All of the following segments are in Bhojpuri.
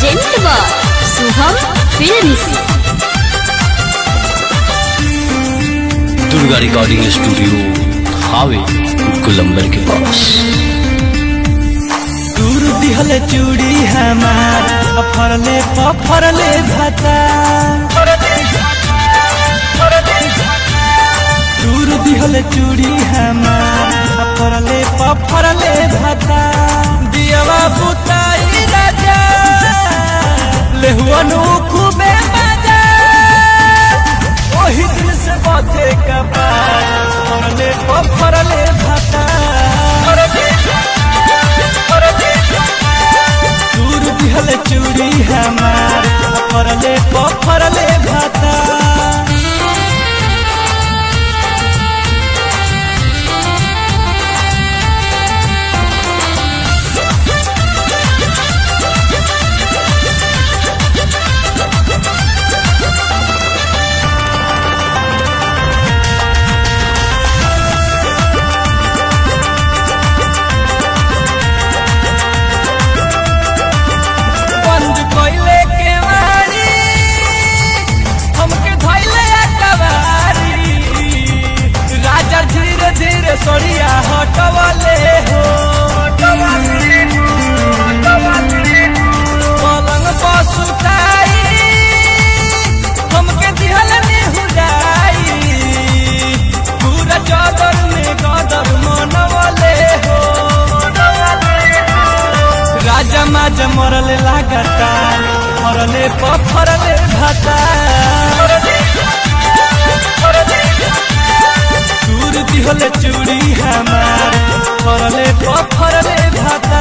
प्रेजेंट बा Shubham films Durga recording studio हावे गुलंबर के पास दूर दिहल चूड़ी हमार फरले फरले भाता दूर दिहल चूड़ी हमार फरले फरले भाता दियवा बुताई राजा लेहुअनु खूबे मजा ओही दिन से बाते कपार फरले फरले भाता दूर दिहल चूड़ी हमार फरले फरले भाता बंद कोइले के वारी हमके धइले अकबारी राजा धीरे धीरे सोरिया हटवले हो पलंग पर सुताई हमके दिहल निहुराई पूरा चादर में गदर मनवले हो राजा माजा मरले लागता मरले पफरले भाता दूर दिहले चूड़ी हमार फरले पफरले भाता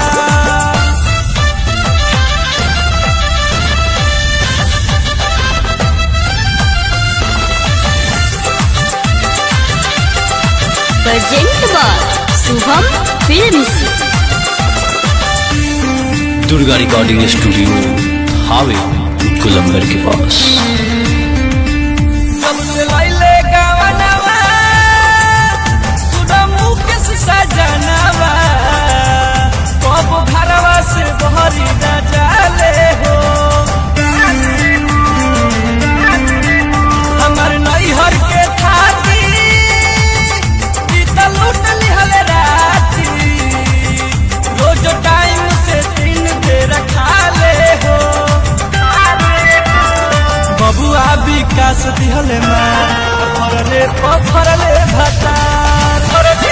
प्रेजेंट बा Shubham films Durga recording studio हावे गुलंबर के पास सबसे लैले गावनवा सुना मुकेश सजनवा कब घरवा से बहरी न जाले हो हमर नैहर के थाती ई त लूट लिहल राती रोज टाइम से तीन बेर खा ले हो बबुआ विकास दिहले मार फरले फरले भतार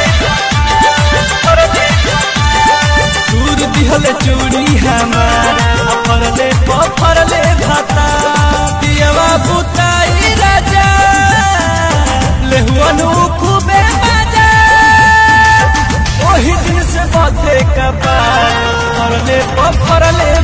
दूर दिहले चूड़ी हमार फरले फरले भतार दियवा बुताई राजा लेहुअनु खूबे मजा ओही दिन से बाते कपार फरले फरले